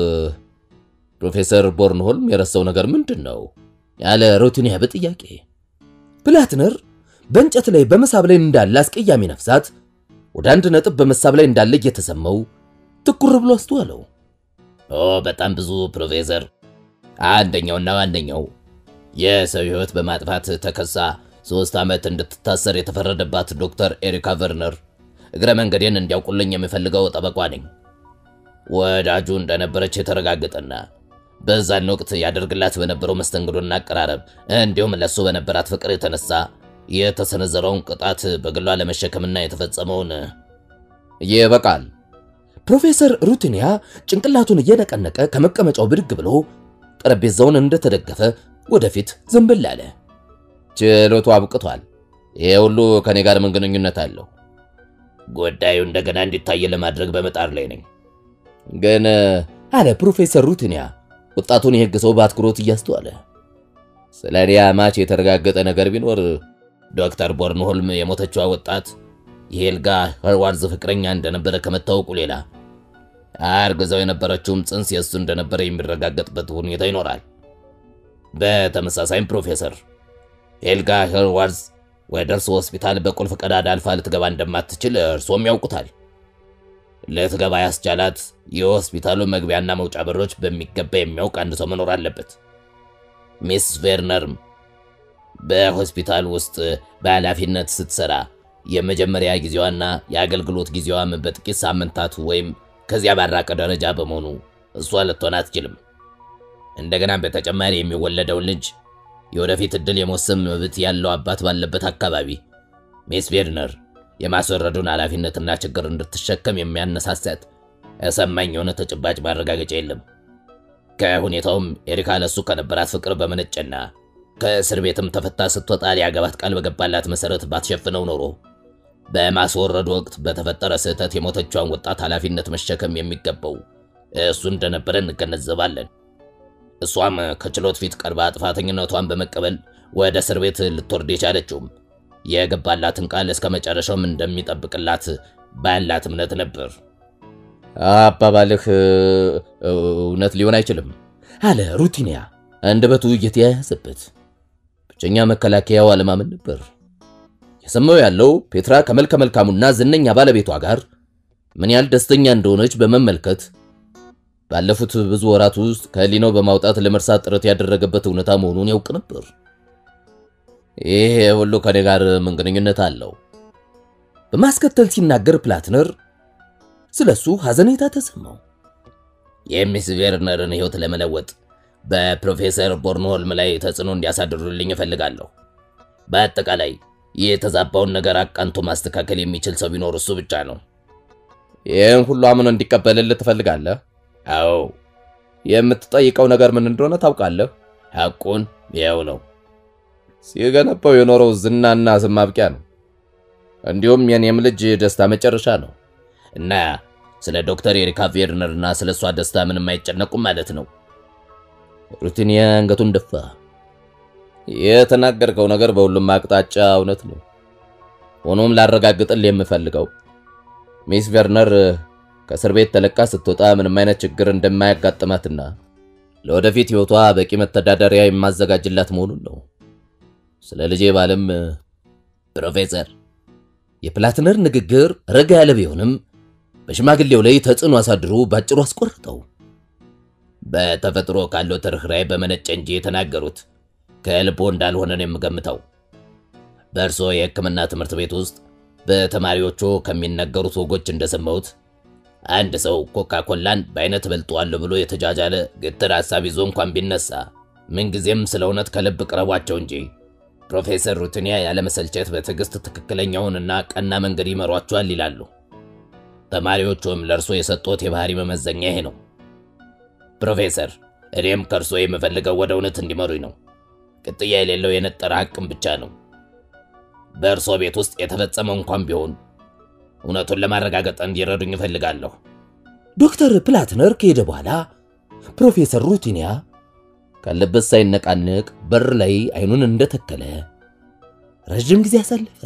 ፕሮፌሰር ቦርንሆልም የረሳው ነገር ምንድን ነው? ያለ ሩትኒያ በጥያቄ ፕላትነር በእንጨት ላይ በመሳብ ላይ እንዳለ አስቀያሚ ነፍሳት ወደ አንድ ነጥብ በመሳብ ላይ እንዳለ እየተሰማው ትኩር ብሎ አስተዋለው። ኦ በጣም ብዙ ፕሮፌሰር። አንደኛውና ዋነኛው የሰው ሕይወት በማጥፋት ተከሳ ሶስት ዓመት እንድትታሰር የተፈረደባት ዶክተር ኤሪካ ቨርነር እግረ መንገዴን እንዲያውቁልኝ የምፈልገው ጠበቋ ነኝ። ወዳጁ እንደነበረች የተረጋገጠና በዛን ወቅት ያደርግላት በነበረው መስተንግዶና አቀራረብ እንዲሁም ለሱ በነበራት ፍቅር የተነሳ የተሰነዘረውን ቅጣት በግሏ ለመሸከምና የተፈጸመውን ይበቃል። ፕሮፌሰር ሩትኒያ ጭንቅላቱን እየነቀነቀ ከመቀመጫው ብድግ ብሎ ጠረጴዛውን እንደተደገፈ ወደፊት ዘንበል አለ። ችሎቱ አብቅቷል። ይሄ ሁሉ ከኔ ጋር ምን ግንኙነት አለው? ጉዳዩ እንደገና እንዲታይ ለማድረግ በመጣር ላይ ነኝ። ግን አለ ፕሮፌሰር ሩትኒያ ወጣቱን የሕግ ሰው በአትኩሮት እያስተዋለ ስለ እኔ አማች የተረጋገጠ ነገር ቢኖር ዶክተር ቦርንሆልም የሞተችዋ ወጣት የሄልጋ ኸርዋርዝ ፍቅረኛ እንደነበረ ከመታወቁ ሌላ አርግዛው የነበረችውም ጽንስ የእሱ እንደነበረ የሚረጋገጥበት ሁኔታ ይኖራል። በተመሳሳይም ፕሮፌሰር ሄልጋ ኸርዋርዝ ወደ እርሱ ሆስፒታል በቁልፍ ቀዳዳ አልፋ ልትገባ እንደማትችል እርሶም ያውቁታል። ልትገባ ያስቻላት የሆስፒታሉ መግቢያና መውጫ በሮች በሚገባ የሚያውቅ አንድ ሰው መኖር አለበት። ሚስ ቬርነርም በሆስፒታል ውስጥ በኃላፊነት ስትሰራ የመጀመሪያ ጊዜዋና የአገልግሎት ጊዜዋም በጥቂት ሳምንታት ወይም ከዚያ ባራቀ ደረጃ በመሆኑ እሷ ልትሆን አትችልም። እንደገና በተጨማሪ የሚወለደውን ልጅ የወደፊት ዕድል የመወሰን መብት ያለው አባት ባለበት አካባቢ ሚስ ቬርነር የማስወረዱን ኃላፊነትና ችግር እንድትሸከም የሚያነሳሳት እሰማኝ የሆነ ተጨባጭ ማረጋገጫ የለም። ከሁኔታውም ኤሪካ ለሱ ከነበራት ፍቅር በመነጨና ከእስር ቤትም ተፈታ ስትወጣ ሊያገባት ቃል በገባላት መሰረት ባትሸፍነው ኖሮ በማስወረዱ ወቅት በተፈጠረ ስህተት የሞተቿን ወጣት ኃላፊነት መሸከም የሚገባው እሱ እንደነበረ እንገነዘባለን። እሷም ከችሎት ፊት ቀርባ ጥፋተኝነቷን በመቀበል ወደ እስር ቤት ልትወርድ የቻለችውም የገባላትን ቃል እስከ መጨረሻውም እንደሚጠብቅላት ባላት እምነት ነበር። አባባልህ እውነት ሊሆን አይችልም አለ ሩቲኒያ አንደበቱ እየተያያዘበት። ብቸኛ መከላከያው አለማመን ነበር። የሰማው ያለው ፔትራ ከመልከ መልካሙና ዝነኛ ባለቤቷ ጋር ምን ያህል ደስተኛ እንደሆነች በመመልከት ባለፉት ብዙ ወራት ውስጥ ከህሊናው በማውጣት ለመርሳት ጥረት ያደረገበት እውነታ መሆኑን ያውቅ ነበር። ይሄ ሁሉ ከኔ ጋር ምን ግንኙነት አለው? በማስከተል ሲናገር ፕላትነር ስለሱ ሐዘኔታ ተሰማው። የሚስ ቬርነርን ሕይወት ለመለወጥ በፕሮፌሰር ቦርንሆልም ላይ ተጽዕኖ እንዲያሳድሩልኝ እፈልጋለሁ። በአጠቃላይ የተዛባውን ነገር አቃንቶ ማስተካከል የሚችል ሰው ቢኖር እሱ ብቻ ነው። ይህን ሁሉ አምኖ እንዲቀበልልህ ትፈልጋለህ? አዎ፣ የምትጠይቀው ነገር ምን እንደሆነ ታውቃለህ? ሐቁን ይኸው ነው። ሲገነባው የኖረው ዝናና ስም ማብቂያ ነው። እንዲሁም የኔም ልጅ ደስታ መጨረሻ ነው። እና ስለ ዶክተር ኤሪካ ቬርነር እና ስለ እሷ ደስታ ምንም አይጨነቁም ማለት ነው። ሩቲኒያ አንገቱን ደፋ። የተናገርከው ነገር በሁሉም አቅጣጫ እውነት ነው። ሆኖም ላረጋግጥል የምፈልገው ሚስ ቬርነር ከእስር ቤት ተለቃ ስትወጣ ምንም አይነት ችግር እንደማያጋጥማትና ለወደፊት ሕይወቷ በቂ መተዳደሪያ የማዘጋጅላት መሆኑን ነው። ስለ ልጄ ባልም ፕሮፌሰር የፕላትነር ንግግር ረጋ ያለ ቢሆንም በሽማግሌው ላይ ተጽዕኖ አሳድሮ ባጭሩ አስቆርጠው። በተፈጥሮ ካለው ትርህራይ በመነጨ እንጂ የተናገሩት ከልቦ እንዳልሆነ ነው የምገምተው። በእርስዎ የሕክምና ትምህርት ቤት ውስጥ በተማሪዎቹ ከሚነገሩት ወጎች እንደሰማሁት አንድ ሰው ኮካ ኮላን በአይነት በልጠዋለሁ ብሎ የተጃጃለ ግትር ሐሳብ ይዞ እንኳን ቢነሳ ምንጊዜም ስለ እውነት ከልብ ቅረቧቸው እንጂ ፕሮፌሰር ሩትኒያ ያለመሰልቸት በትዕግሥት ትክክለኛውንና ቀና መንገድ ይመሯቸዋል ይላሉ። ተማሪዎቹም ለእርሶ የሰጡት የባህሪ መመዘኛ ይሄ ነው። ፕሮፌሰር፣ እኔም ከእርሶ የምፈልገው ወደ እውነት እንዲመሩኝ ነው። ቅጥያ የሌለው የነጠረ ሐቅም ብቻ ነው። በእርሶ ቤት ውስጥ የተፈጸመው እንኳን ቢሆን እውነቱን ለማረጋገጥ እንዲረዱኝ እፈልጋለሁ። ዶክተር ፕላትነር ከሄደ በኋላ ፕሮፌሰር ሩቲኒያ ካለበት ሳይነቃነቅ በር ላይ አይኑን እንደተከለ ረዥም ጊዜ አሳለፈ።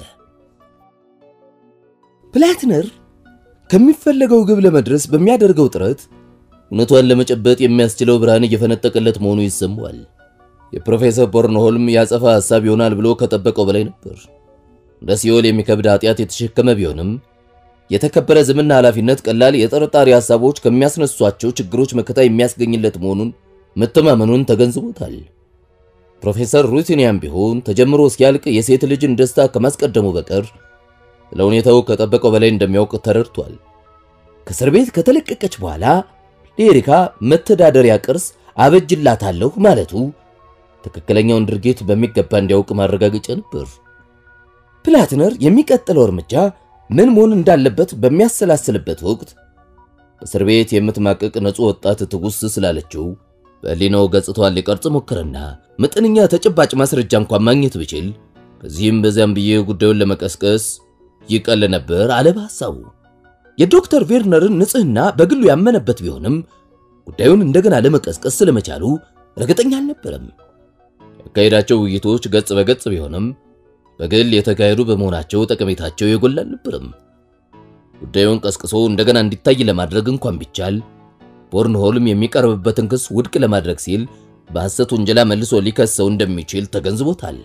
ፕላትነር ከሚፈለገው ግብ ለመድረስ በሚያደርገው ጥረት እውነቷን ለመጨበጥ የሚያስችለው ብርሃን እየፈነጠቀለት መሆኑ ይሰማዋል። የፕሮፌሰር ቦርንሆልም ያጸፋ ሐሳብ ይሆናል ብሎ ከጠበቀው በላይ ነበር። እንደ ሲኦል የሚከብድ ኃጢአት የተሸከመ ቢሆንም የተከበረ ዝምና ኃላፊነት ቀላል የጥርጣሬ ሐሳቦች ከሚያስነሷቸው ችግሮች መከታ የሚያስገኝለት መሆኑን መተማመኑን ተገንዝቦታል። ፕሮፌሰር ሩቲኒያም ቢሆን ተጀምሮ እስኪያልቅ የሴት ልጅን ደስታ ከማስቀደሙ በቀር ስለ ሁኔታው ከጠበቀው በላይ እንደሚያውቅ ተረድቷል። ከእስር ቤት ከተለቀቀች በኋላ ለኤሪካ መተዳደሪያ ቅርስ አበጅላታለሁ ማለቱ ትክክለኛውን ድርጊት በሚገባ እንዲያውቅ ማረጋገጫ ነበር። ፕላትነር የሚቀጥለው እርምጃ ምን መሆን እንዳለበት በሚያሰላስልበት ወቅት በእስር ቤት የምትማቀቅ ንጹሕ ወጣት ትጉስ ስላለችው በሕሊናው ገጽታዋን ሊቀርጽ ሞከረና መጠነኛ ተጨባጭ ማስረጃ እንኳን ማግኘት ብችል በዚህም በዚያም ብዬ ጉዳዩን ለመቀስቀስ ይቀል ነበር አለ በሐሳቡ። የዶክተር ቬርነርን ንጽሕና በግሉ ያመነበት ቢሆንም ጉዳዩን እንደገና ለመቀስቀስ ስለመቻሉ እርግጠኛ አልነበረም። ያካሄዳቸው ውይይቶች ገጽ በገጽ ቢሆንም በግል የተካሄዱ በመሆናቸው ጠቀሜታቸው የጎላ አልነበረም። ጉዳዩን ቀስቅሶ እንደገና እንዲታይ ለማድረግ እንኳን ቢቻል ቦርንሆልም የሚቀርብበትን ክስ ውድቅ ለማድረግ ሲል በሐሰት ውንጀላ መልሶ ሊከሰው እንደሚችል ተገንዝቦታል።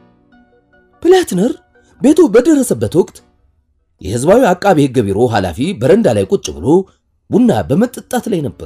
ፕላትነር ቤቱ በደረሰበት ወቅት የሕዝባዊ አቃቢ ሕግ ቢሮ ኃላፊ በረንዳ ላይ ቁጭ ብሎ ቡና በመጠጣት ላይ ነበር።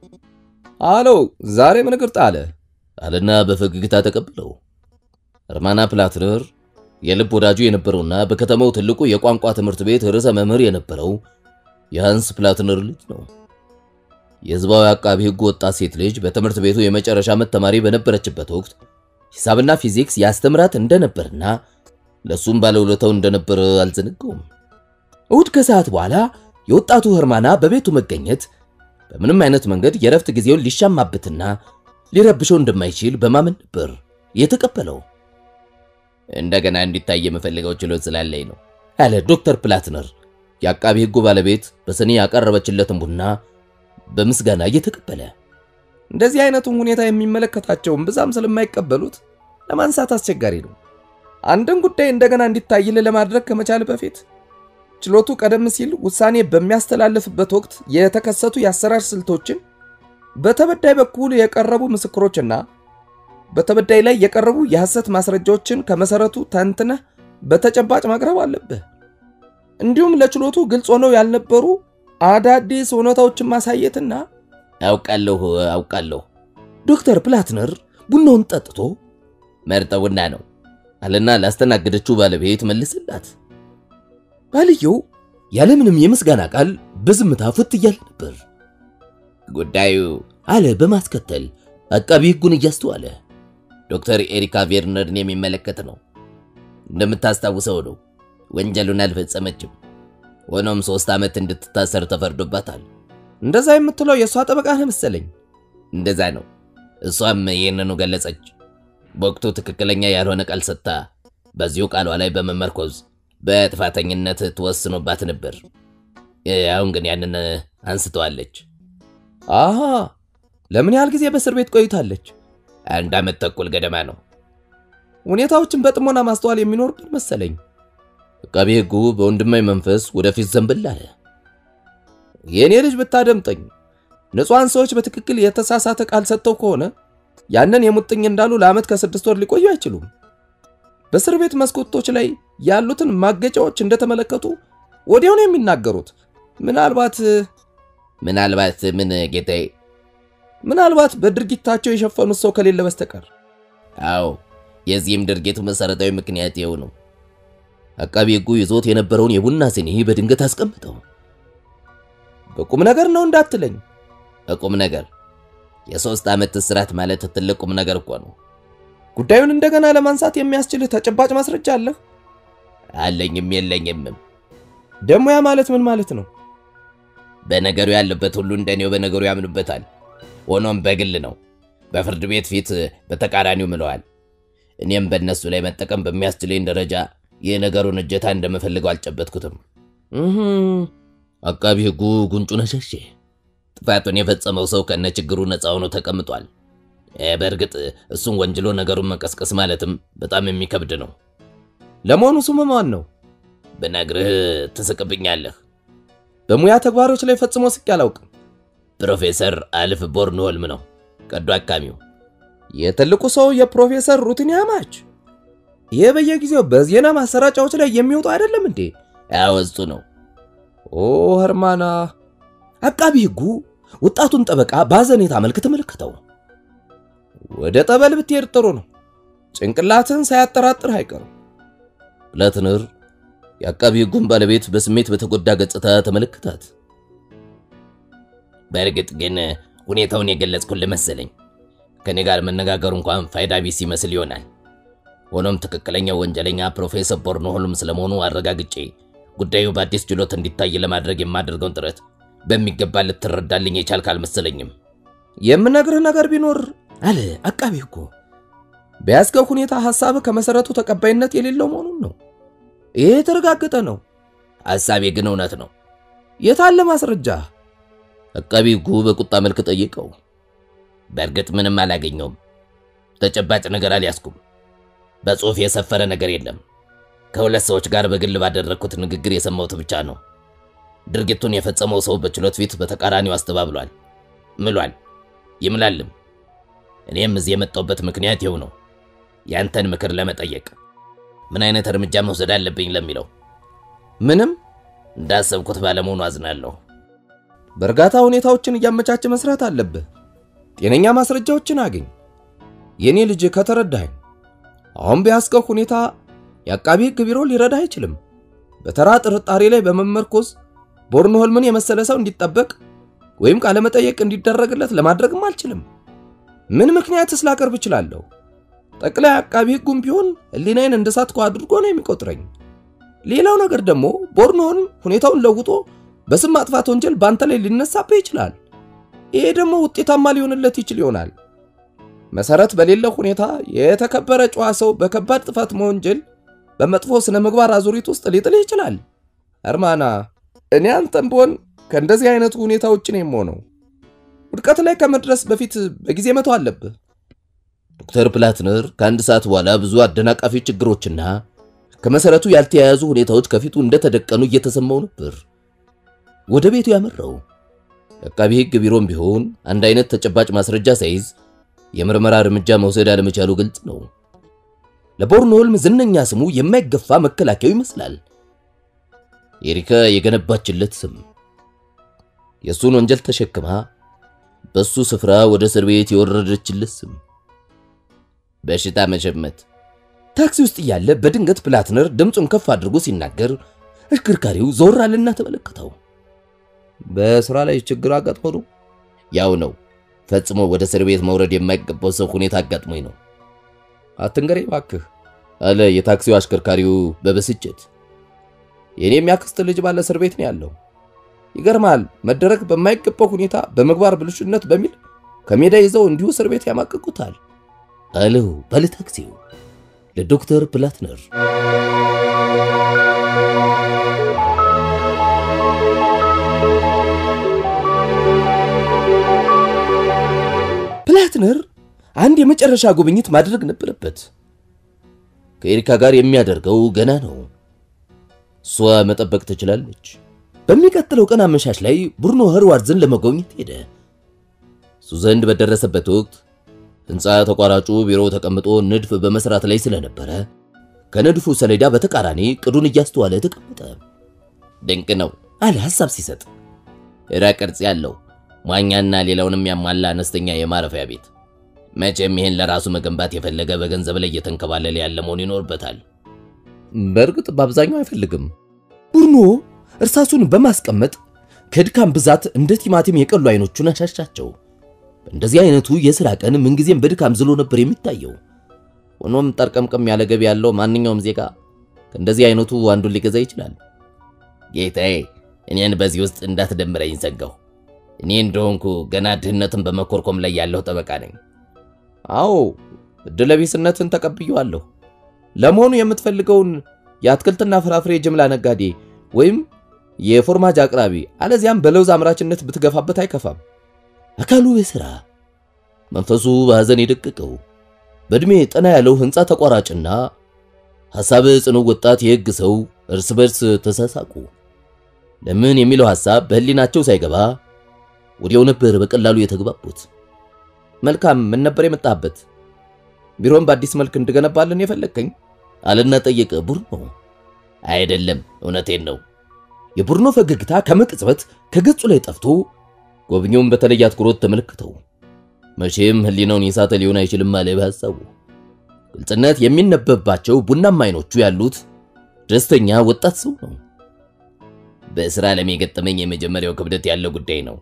አለው ዛሬ ምን እግር ጣለ አለና በፈገግታ ተቀብለው። ርማና ፕላትነር የልብ ወዳጁ የነበረውና በከተማው ትልቁ የቋንቋ ትምህርት ቤት ርዕሰ መምህር የነበረው የሃንስ ፕላትነር ልጅ ነው። የሕዝባዊ አቃቢ ሕግ ወጣት ሴት ልጅ በትምህርት ቤቱ የመጨረሻ ዓመት ተማሪ በነበረችበት ወቅት ሂሳብና ፊዚክስ ያስተምራት እንደነበርና ለሱም ባለውለታው እንደነበር አልዘነጋውም። እሁድ ከሰዓት በኋላ የወጣቱ ህርማና በቤቱ መገኘት በምንም አይነት መንገድ የረፍት ጊዜውን ሊሻማበትና ሊረብሸው እንደማይችል በማመን ነበር የተቀበለው። እንደገና እንዲታይ የምፈልገው ችሎት ስላለኝ ነው አለ ዶክተር ፕላትነር የአቃቢ ሕጉ ባለቤት በስኒ ያቀረበችለትን ቡና በምስጋና እየተቀበለ እንደዚህ አይነቱን ሁኔታ የሚመለከታቸውን ብዛም ስለማይቀበሉት ለማንሳት አስቸጋሪ ነው። አንድን ጉዳይ እንደገና እንዲታይል ለማድረግ ከመቻል በፊት ችሎቱ ቀደም ሲል ውሳኔ በሚያስተላልፍበት ወቅት የተከሰቱ የአሰራር ስልቶችን በተበዳይ በኩል የቀረቡ ምስክሮችና በተበዳይ ላይ የቀረቡ የሐሰት ማስረጃዎችን ከመሰረቱ ተንትነህ በተጨባጭ ማቅረብ አለብህ። እንዲሁም ለችሎቱ ግልጽ ሆነው ያልነበሩ አዳዲስ እውነታዎችን ማሳየትና አውቃለሁ አውቃለሁ ዶክተር ፕላትነር ቡናውን ጠጥቶ መርጠው ቡና ነው አለና ላስተናገደችው ባለቤት መልስላት። ባልየው ያለምንም የምስጋና ቃል በዝምታ ፍት እያለ ነበር። ጉዳዩ አለ በማስከተል አቃቢ ሕጉን እያስተዋለ ዶክተር ኤሪካ ቬርነርን የሚመለከት ነው። እንደምታስታውሰው ነው ወንጀሉን አልፈጸመችም። ሆኖም ሶስት ዓመት እንድትታሰር ተፈርዶባታል። እንደዛ የምትለው የእሷ ጠበቃ ነህ መሰለኝ። እንደዛ ነው። እሷም ይህንኑ ገለጸች። በወቅቱ ትክክለኛ ያልሆነ ቃል ሰጥታ በዚሁ ቃሏ ላይ በመመርኮዝ በጥፋተኝነት ትወስኖባት ነበር። አሁን ግን ያንን አንስተዋለች። አሃ ለምን ያህል ጊዜ በእስር ቤት ቆይታለች? አንድ ዓመት ተኩል ገደማ ነው። ሁኔታዎችን በጥሞና ማስተዋል የሚኖርብን መሰለኝ። አቃቢ ሕጉ በወንድማዊ መንፈስ ወደፊት ዘንብል አለ። የእኔ ልጅ ብታደምጠኝ፣ ንጹሐን ሰዎች በትክክል የተሳሳተ ቃል ሰጥተው ከሆነ ያንን የሙጥኝ እንዳሉ ለዓመት ከስድስት ወር ሊቆዩ አይችሉም። በእስር ቤት መስኮቶች ላይ ያሉትን ማገጫዎች እንደተመለከቱ ወዲያው ነው የሚናገሩት። ምናልባት ምናልባት ምን ጌታዬ? ምናልባት በድርጊታቸው የሸፈኑት ሰው ከሌለ በስተቀር። አዎ የዚህም ድርጊቱ መሰረታዊ ምክንያት ይኸው ነው። አቃቢ ሕጉ ይዞት የነበረውን የቡና ሲኒ በድንገት አስቀምጠው በቁም ነገር ነው እንዳትለኝ። በቁም ነገር የሶስት ዓመት እስራት ማለት ትልቅ ቁም ነገር እኮ ነው። ጉዳዩን እንደገና ለማንሳት የሚያስችልህ ተጨባጭ ማስረጃ አለህ? አለኝም የለኝምም። ደግሞ ያ ማለት ምን ማለት ነው? በነገሩ ያለበት ሁሉ እንደኔው በነገሩ ያምኑበታል። ሆኖም በግል ነው። በፍርድ ቤት ፊት በተቃራኒው ምለዋል። እኔም በእነሱ ላይ መጠቀም በሚያስችለኝ ደረጃ የነገሩን እጀታ እንደምፈልገው አልጨበጥኩትም። እህ አቃቢ ሕጉ ጉንጩን አሸሼ። ጥፋቱን የፈጸመው ሰው ከነ ችግሩ ነፃ ሆኖ ተቀምጧል። እ፣ በእርግጥ እሱን ወንጅሎ ነገሩን መቀስቀስ ማለትም በጣም የሚከብድ ነው። ለመሆኑ ስሙ ማን ነው? ብነግርህ ትስቅብኛለህ። በሙያ ተግባሮች ላይ ፈጽሞ ስቄ አላውቅም። ፕሮፌሰር አልፍ ቦርንሆልም ነው ቀዶ አካሚው። የትልቁ ሰው የፕሮፌሰር ሩትን ያማች። ይህ በየጊዜው በዜና ማሰራጫዎች ላይ የሚወጡ አይደለም እንዴ? ያው እሱ ነው። ኦ ህርማና። አቃቢ ሕጉ ወጣቱን ጠበቃ በአዘኔታ መልክ ተመለከተው። ወደ ጠበል ብትሄድ ጥሩ ነው። ጭንቅላትን ሳያጠራጥር አይቀርም። ፕላትነር የአቃቢ ሕጉን ባለቤት በስሜት በተጎዳ ገጽታ ተመለከታት። በእርግጥ ግን ሁኔታውን የገለጽኩልህ መሰለኝ። ከኔ ጋር መነጋገሩ እንኳን ፋይዳ ቢስ ይመስል ይሆናል። ሆኖም ትክክለኛው ወንጀለኛ ፕሮፌሰር ቦርንሆልም ስለመሆኑ አረጋግጬ ጉዳዩ በአዲስ ችሎት እንዲታይ ለማድረግ የማደርገውን ጥረት በሚገባ ልትረዳልኝ የቻልክ አልመሰለኝም። የምነግርህ ነገር ቢኖር አለ አቃቢ ሕጉ በያዝከው ሁኔታ ሐሳብህ ከመሰረቱ ተቀባይነት የሌለው መሆኑን ነው። ይሄ የተረጋገጠ ነው። ሐሳቤ ግን እውነት ነው። የታለ ማስረጃ? አቃቢ ሕጉ በቁጣ መልክ ጠይቀው። በእርግጥ ምንም አላገኘውም። ተጨባጭ ነገር አልያዝኩም። በጽሑፍ የሰፈረ ነገር የለም። ከሁለት ሰዎች ጋር በግል ባደረግኩት ንግግር የሰማሁት ብቻ ነው። ድርጊቱን የፈጸመው ሰው በችሎት ፊት በተቃራኒው አስተባብሏል፣ ምሏል፣ ይምላልም። እኔም እዚህ የመጣሁበት ምክንያት ይኸው ነው፣ ያንተን ምክር ለመጠየቅ ምን አይነት እርምጃ መውሰድ አለብኝ ለሚለው። ምንም እንዳሰብኩት ባለመሆኑ አዝናለሁ። በእርጋታ ሁኔታዎችን እያመቻቸ መስራት አለብህ። ጤነኛ ማስረጃዎችን አግኝ። የኔ ልጅ ከተረዳኸኝ፣ አሁን በያዝከው ሁኔታ የአቃቢ ሕግ ቢሮ ሊረዳህ አይችልም። በተራ ጥርጣሬ ላይ በመመርኮዝ ቦርንሆልምን የመሰለ ሰው እንዲጠበቅ ወይም ቃለመጠየቅ እንዲደረግለት ለማድረግም አልችልም። ምን ምክንያትስ ላቀርብ እችላለሁ? ጠቅላይ አቃቢ ሕጉም ቢሆን ሕሊናዬን እንደሳትኩ አድርጎ ነው የሚቆጥረኝ። ሌላው ነገር ደግሞ ቦርንሆልም ሁኔታውን ለውጦ በስም ማጥፋት ወንጀል በአንተ ላይ ሊነሳብህ ይችላል። ይሄ ደግሞ ውጤታማ ሊሆንለት ይችል ይሆናል። መሰረት በሌለው ሁኔታ የተከበረ ጨዋ ሰው በከባድ ጥፋት መወንጀል በመጥፎ ስነ ምግባር አዙሪት ውስጥ ሊጥልህ ይችላል። እርማና እኔ አንተም ብሆን ከእንደዚህ አይነቱ ሁኔታ ውጭ ነው የምሆነው። ውድቀት ላይ ከመድረስ በፊት በጊዜ መተው አለብህ። ዶክተር ፕላትነር ከአንድ ሰዓት በኋላ ብዙ አደናቃፊ ችግሮችና ከመሰረቱ ያልተያያዙ ሁኔታዎች ከፊቱ እንደተደቀኑ እየተሰማው ነበር ወደ ቤቱ ያመራው። የአቃቢ ሕግ ቢሮም ቢሆን አንድ አይነት ተጨባጭ ማስረጃ ሳይዝ የምርመራ እርምጃ መውሰድ አለመቻሉ ግልጽ ነው። ለቦርንሆልም ዝነኛ ስሙ የማይገፋ መከላከያው ይመስላል። ኤሪካ የገነባችለት ስም የእሱን ወንጀል ተሸክማ በሱ ስፍራ ወደ እስር ቤት የወረደችለት ስም በሽታ መሸመት፣ ታክሲ ውስጥ እያለ በድንገት ፕላትነር ድምፁን ከፍ አድርጎ ሲናገር አሽከርካሪው ዞር አለና ተመለከተው። በስራ ላይ ችግር አጋጥሞ ነው? ያው ነው ፈጽሞ ወደ እስር ቤት መውረድ የማይገባው ሰው ሁኔታ አጋጥሞኝ ነው አትንገረኝ እባክህ አለ የታክሲው አሽከርካሪው በብስጭት። የኔም ያክስት ልጅ ባለ እስር ቤት ነው ያለው። ይገርማል። መደረግ በማይገባው ሁኔታ በምግባር ብልሹነት በሚል ከሜዳ ይዘው እንዲሁ እስር ቤት ያማቅቁታል አለው ባለ ታክሲው ለዶክተር ፕላትነር። ፕላትነር አንድ የመጨረሻ ጉብኝት ማድረግ ነበረበት። ከኤሪካ ጋር የሚያደርገው ገና ነው። እሷ መጠበቅ ትችላለች። በሚቀጥለው ቀን አመሻሽ ላይ ቡርኖ ኸርዋርዝን ለመጎብኘት ሄደ። እሱ ዘንድ በደረሰበት ወቅት ሕንፃ ተቋራጩ ቢሮ ተቀምጦ ንድፍ በመስራት ላይ ስለነበረ ከንድፉ ሰሌዳ በተቃራኒ ቅዱን እያስተዋለ ተቀመጠ። ድንቅ ነው አለ ሐሳብ ሲሰጥ። እራ ቅርጽ ያለው መዋኛና ሌላውንም ያሟላ አነስተኛ የማረፊያ ቤት። መቼም ይህን ለራሱ መገንባት የፈለገ በገንዘብ ላይ እየተንከባለለ ያለ መሆን ይኖርበታል። በእርግጥ በአብዛኛው አይፈልግም። ቡርኖ እርሳሱን በማስቀመጥ ከድካም ብዛት እንደ ቲማቲም የቀሉ አይኖቹን አሻሻቸው። በእንደዚህ አይነቱ የሥራ ቀን ምንጊዜም በድካም ዝሎ ነበር የሚታየው። ሆኖም ጠርቀምቀም ያለ ገቢ ያለው ማንኛውም ዜጋ ከእንደዚህ አይነቱ አንዱን ሊገዛ ይችላል። ጌታዬ፣ እኔን በዚህ ውስጥ እንዳትደምረኝ ሰጋሁ። እኔ እንደሆንኩ ገና ድህነትን በመኮርኮም ላይ ያለሁ ጠበቃ ነኝ። አዎ ዕድለቢስነትን ተቀብየዋለሁ። ለመሆኑ የምትፈልገውን የአትክልትና ፍራፍሬ ጅምላ ነጋዴ ወይም የፎርማጅ አቅራቢ አለዚያም በለውዝ አምራችነት ብትገፋበት አይከፋም። አካሉ የሥራ መንፈሱ በሐዘን የደቀቀው በዕድሜ ጠና ያለው ሕንፃ ተቋራጭና ሐሳብ ጽኑ ወጣት የሕግ ሰው እርስ በርስ ተሳሳቁ። ለምን የሚለው ሐሳብ በሕሊናቸው ሳይገባ ወዲያው ነበር በቀላሉ የተግባቡት። መልካም፣ ምን ነበር የመጣበት? ቢሮን በአዲስ መልክ እንድገነባልን የፈለግከኝ? አለና ጠየቀ ቡርኖ። አይደለም፣ እውነቴን ነው። የቡርኖ ፈገግታ ከመቅጽበት ከገጹ ላይ ጠፍቶ ጎብኚውን በተለየ አትኩሮት ተመለከተው። መቼም ሕሊናውን የሳተ ሊሆን አይችልም አለ በሐሳቡ። ግልጽነት የሚነበብባቸው ቡናማ አይኖቹ ያሉት ደስተኛ ወጣት ሰው ነው። በሥራ ዓለም የገጠመኝ የመጀመሪያው ክብደት ያለው ጉዳይ ነው።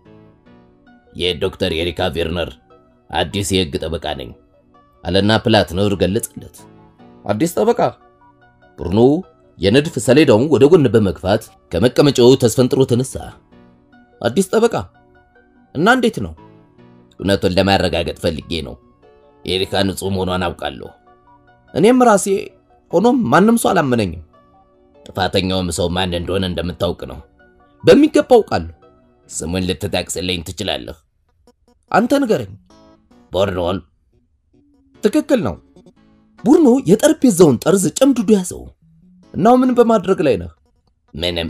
የዶክተር ኤሪካ ቬርነር አዲስ የሕግ ጠበቃ ነኝ አለና ፕላትነር ገለጸለት። አዲስ ጠበቃ? ቡርኖ የንድፍ ሰሌዳውን ወደ ጎን በመግፋት ከመቀመጫው ተስፈንጥሮ ተነሳ። አዲስ ጠበቃ እና እንዴት ነው? እውነቱን ለማረጋገጥ ፈልጌ ነው። ኤሪካ ንጹሕ መሆኗን አውቃለሁ። እኔም ራሴ ሆኖም ማንም ሰው አላመነኝም። ጥፋተኛውም ሰው ማን እንደሆነ እንደምታውቅ ነው። በሚገባ አውቃለሁ። ስሙን ልትጠቅስልኝ ትችላለህ? አንተ ንገረኝ። ቦርኖል። ትክክል ነው። ቡርኖ የጠረጴዛውን ጠርዝ ጨምድዶ ያዘው። እናው ምን በማድረግ ላይ ነህ? ምንም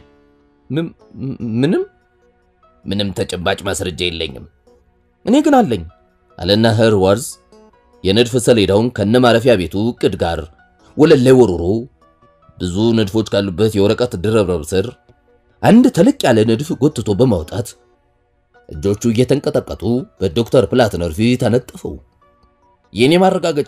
ምንም ምንም ተጨባጭ ማስረጃ የለኝም። እኔ ግን አለኝ አለና ኸርዋርዝ የንድፍ ሰሌዳውን ከነ ማረፊያ ቤቱ ዕቅድ ጋር ወለል ላይ ወርውሮ ብዙ ንድፎች ካሉበት የወረቀት ድርብርብ ስር አንድ ተለቅ ያለ ንድፍ ጎትቶ በማውጣት እጆቹ እየተንቀጠቀጡ በዶክተር ፕላትነር ፊት አነጠፈው። የኔ ማረጋገጫ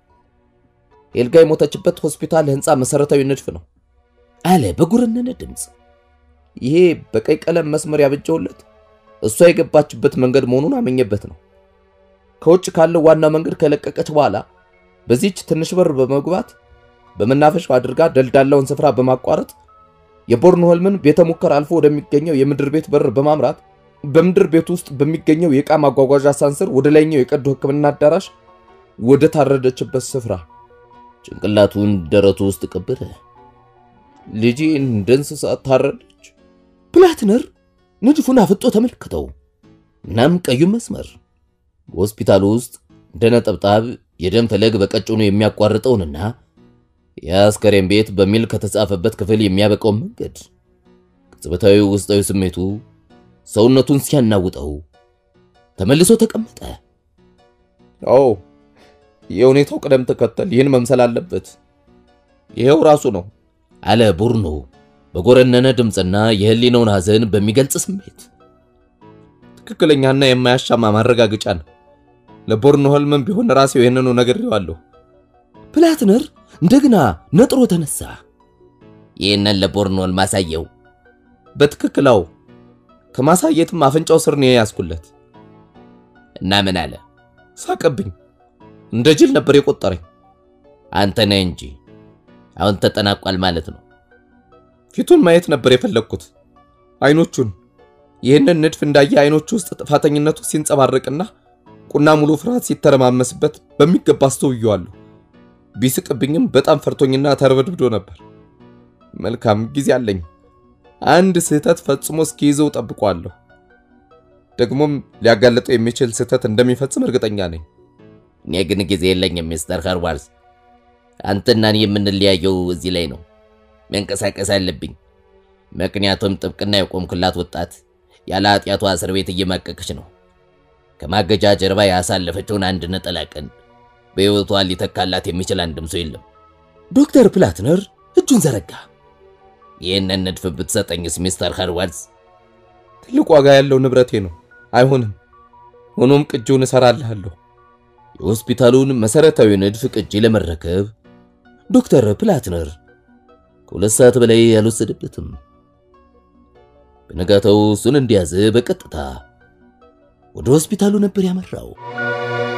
ኤልጋ የሞተችበት ሆስፒታል ህንፃ መሰረታዊ ንድፍ ነው አለ በጉረነነ ድምፅ። ይሄ በቀይ ቀለም መስመር ያበጀውለት እሷ የገባችበት መንገድ መሆኑን አመኘበት ነው። ከውጭ ካለው ዋና መንገድ ከለቀቀች በኋላ በዚህች ትንሽ በር በመግባት በመናፈሻው አድርጋ ደልዳላውን ስፍራ በማቋረጥ የቦርንሆልምን ቤተ ሙከራ አልፎ ወደሚገኘው የምድር ቤት በር በማምራት በምድር ቤት ውስጥ በሚገኘው የዕቃ ማጓጓዣ ሳንስር ወደ ላይኛው የቀዶ ሕክምና አዳራሽ ወደ ታረደችበት ስፍራ ጭንቅላቱን ደረቱ ውስጥ ቀበረ። ልጄ እንደ እንስሳ ታረደች። ፕላትነር ንድፉን አፍጦ ተመለከተው። እናም ቀዩን መስመር በሆስፒታሉ ውስጥ እንደ ነጠብጣብ የደም ፈለግ በቀጭኑ የሚያቋርጠውንና የአስከሬን ቤት በሚል ከተጻፈበት ክፍል የሚያበቃውን መንገድ ቅጽበታዊ ውስጣዊ ስሜቱ ሰውነቱን ሲያናውጠው ተመልሶ ተቀመጠ። አዎ የሁኔታው ቅደም ተከተል ይህን መምሰል አለበት። ይሄው ራሱ ነው አለ ቡርኖ በጎረነነ ድምፅና የህሊናውን ሐዘን በሚገልጽ ስሜት። ትክክለኛና የማያሻማ ማረጋገጫ ነው። ለቦርንሆልምም ቢሆን ራሴው ይህንኑ ነግሬዋለሁ። ፕላትነር እንደገና ነጥሮ ተነሳ። ይህንን ለቦርኖል ማሳየው በትክክላው ከማሳየትም አፍንጫው ስር ነው ያዝኩለት። እና ምን አለ? ሳቀብኝ። እንደ ጅል ነበር የቆጠረኝ። አንተ ነህ እንጂ አሁን ተጠናቋል ማለት ነው። ፊቱን ማየት ነበር የፈለግኩት፣ አይኖቹን። ይህንን ንድፍ እንዳየ አይኖቹ ውስጥ ጥፋተኝነቱ ሲንጸባረቅና ቁና ሙሉ ፍርሃት ሲተረማመስበት በሚገባ አስተውየዋለሁ። ቢስቅብኝም በጣም ፈርቶኝና ተርበድብዶ ነበር። መልካም ጊዜ አለኝ። አንድ ስህተት ፈጽሞ እስኪይዘው ጠብቋለሁ። ደግሞም ሊያጋለጠው የሚችል ስህተት እንደሚፈጽም እርግጠኛ ነኝ። እኔ ግን ጊዜ የለኝም ሚስተር ኸርዋልስ። አንተና እኔ የምንለያየው እዚህ ላይ ነው። መንቀሳቀስ አለብኝ። ምክንያቱም ጥብቅና የቆምክላት ወጣት ያለ ኃጢአቷ እስር ቤት እየማቀቀች ነው። ከማገጃ ጀርባ ያሳለፈችውን አንድ ነጠላ ቀን በሕይወቷ ሊተካላት የሚችል አንድም ሰው የለም። ዶክተር ፕላትነር እጁን ዘረጋ። ይህንን ንድፍ ብትሰጠኝስ ሚስተር ኸርዋልስ? ትልቅ ዋጋ ያለው ንብረቴ ነው። አይሆንም። ሆኖም ቅጂውን እሰራልሃለሁ። የሆስፒታሉን መሰረታዊ ንድፍ ቅጂ ለመረከብ ዶክተር ፕላትነር ከሁለት ሰዓት በላይ አልወሰደበትም። በነጋታው እሱን እንዲያዝ በቀጥታ ወደ ሆስፒታሉ ነበር ያመራው።